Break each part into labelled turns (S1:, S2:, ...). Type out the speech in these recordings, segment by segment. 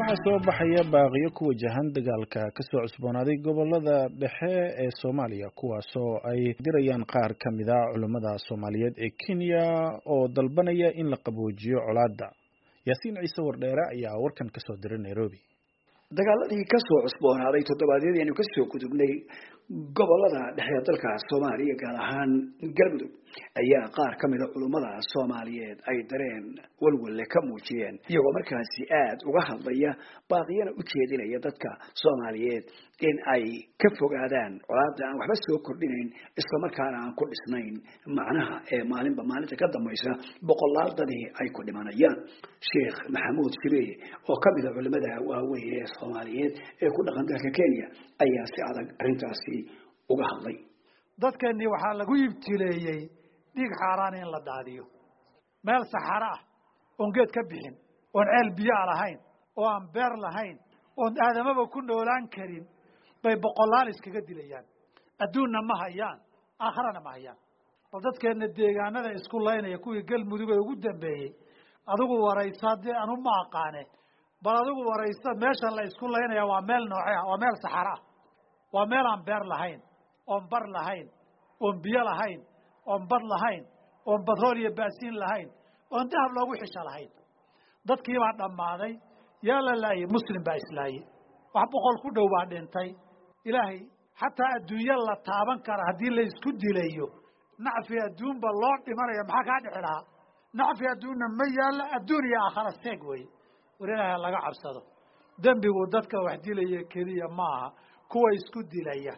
S1: waxaa soo baxaya baaqiyo ku wajahan dagaalka kasoo cusboonaaday gobolada dhexe ee soomaaliya kuwaasoo ay dirayaan qaar ka mid a culammada soomaaliyeed ee kenya oo dalbanaya in la qaboojiyo colaadda yaasiin ciise wardheere ayaa warkan kasoo diray nairobi
S2: dagaaladii kasoo cusboonaaday toddobaadyadii aynu kasoo gudubnay gobolada dhexe dalka soomaaliya gaar ahaan galmudug ayaa qaar ka mida culummada soomaaliyeed ay dareen walwalle ka muujiyeen iyagoo markaasi aada uga hadlaya baaqiyana u jeedinaya dadka soomaaliyeed in ay ka fogaadaan colaada aan waxba soo kordhinayn islamarkaana aan ku dhisnayn macnaha ee maalinba maalinta ka dambaysa boqolaal dadii ay ku dhimanayaan sheekh maxamuud shibee oo ka mida culimada waaweyn ee soomaaliyeed ee ku dhaqan dalka kenya ayaa si adag arrintaasi uga hadlay
S3: dadkeennii waxaa lagu ibtileeyey dhiig xaaraan in la daadiyo meel saxaro ah oon geed ka bixin oon ceel biyoa lahayn oo aan beer lahayn oon aadamaba ku noolaan karin bay boqolaal iskaga dilayaan adduunna ma hayaan aakharana ma hayaan bal dadkeenna deegaanada isku laynaya kuwii galmudug ee ugu dambeeyey adigu waraysa haddii anu ma aqaane bal adigu waraysa meeshan la isku laynaya waa meel nooce ah waa meel saxaro ah waa meel aan beer lahayn oon bar lahayn oon biyo lahayn oon bad lahayn oon batrool iyo baasiin lahayn oon dahab loogu xisho lahayn dadkiibaa dhammaaday yaa la laayay muslim baa islaayey wax boqol ku dhow baa dhintay ilaahay xataa adduunyo la taaban kara haddii la isku dilayo nacfi adduunba loo dhimanaya maxaa kaa dhici lahaa nacfi adduunna ma yaalla adduun iyo aakhara seeg wey war ilaahay laga cabsado dembigu dadka wax dilaya keliya ma aha kuwa isku dilaya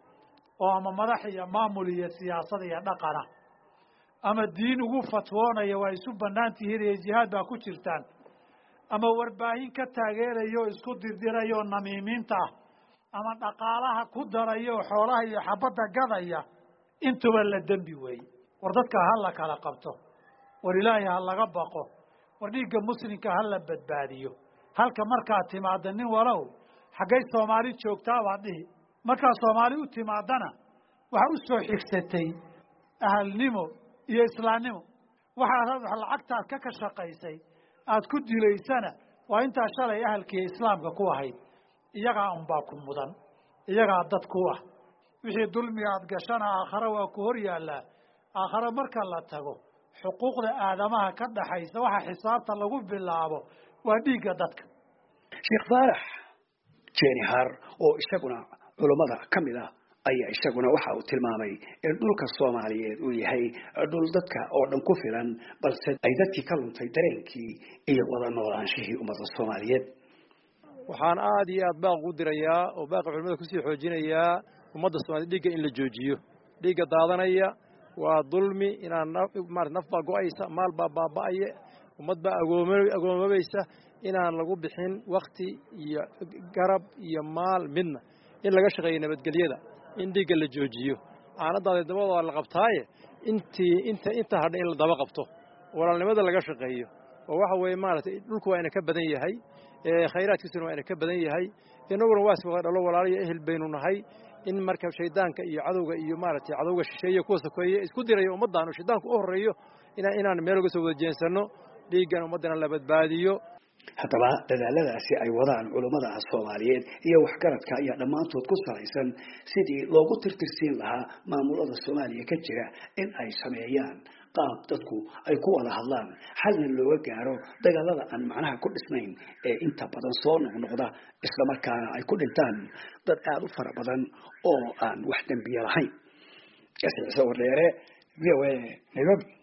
S3: oo ama madax iyo maamul iyo siyaasad iyo dhaqana ama diin ugu fatwoonaya waa isu banaan tihiin iyo jihaad baa ku jirtaan ama warbaahin ka taageeraya oo isku dirdiraya oo namiimiinta ah ama dhaqaalaha ku daraya oo xoolaha iyo xabadda gadaya intuba la dembi weeye war dadka ha la kala qabto war ilaahay ha laga baqo war dhiigga muslimka ha la badbaadiyo halka markaad timaada nin walow xaggay soomaali joogtaabaad dhihi markaad soomaali u timaadana waxaa u soo xigsatay ahalnimo iyo islaamnimo waxaad lacagtaad ka ka shaqaysay aad ku dilaysana waa intaa shalay ahalkiiyo islaamka ku ahayd iyagaa unbaa ku mudan iyagaa dad ku ah wixii dulmiga aad gashana aakhare waa ku hor yaallaa aakhare marka la tago xuquuqda aadamaha ka dhaxaysa waxa xisaabta lagu bilaabo waa dhiigga dadka
S2: sheekh faarax jenihar oo isaguna culummada ka mid ah ayaa isaguna waxa uu tilmaamay in dhulka soomaaliyeed uu yahay dhul dadka oo dhan ku filan balse ay dadkii ka luntay dareenkii iyo wada noolaanshihii ummadda soomaaliyeed
S4: waxaan aada iyo aad baaq u dirayaa oo baaqa culimada kusii xoojinayaa ummadda soomaliya dhiigga in la joojiyo dhiigga daadanaya waa dulmi inaan marat naf baa go-aysa maal baa baaba'aya ummad baa agoomabaysa inaan lagu bixin wakti iyo garab iyo maal midna in laga shaqeeyo nabadgelyada in dhiigga la joojiyo aanadaada dabadooda la qabtaaye intii inta inta hadha in la daba qabto walaalnimada laga shaqeeyo oo waxa weeye maaragtay dhulku waa ina ka badan yahay khayraadkiisuna waa ina ka badan yahay inaguna waas wada dhalo walaaliyo ehel baynu nahay in marka shaydaanka iyo cadowga iyo maaragtay cadowga shisheeye kuwa sokeeye isku diraya ummaddan oo shaydaanku u horreeyo inaan inaan meel uga soo wada jeensanno dhiiggan ummaddana la badbaadiyo
S2: haddaba dadaaladaasi ay wadaan culummada soomaaliyeed iyo waxgaradka ayaa dhammaantood ku salaysan sidii loogu tirtirsiin lahaa maamulada soomaaliya ka jira in ay sameeyaan qaab dadku ay ku wada hadlaan xalna looga gaaro dagaalada aan macnaha ku dhisnayn ee inta badan soo noqnoqda islamarkaana ay ku dhintaan dad aada u fara badan oo aan wax dembiye lahayn wardheere v o a nairobi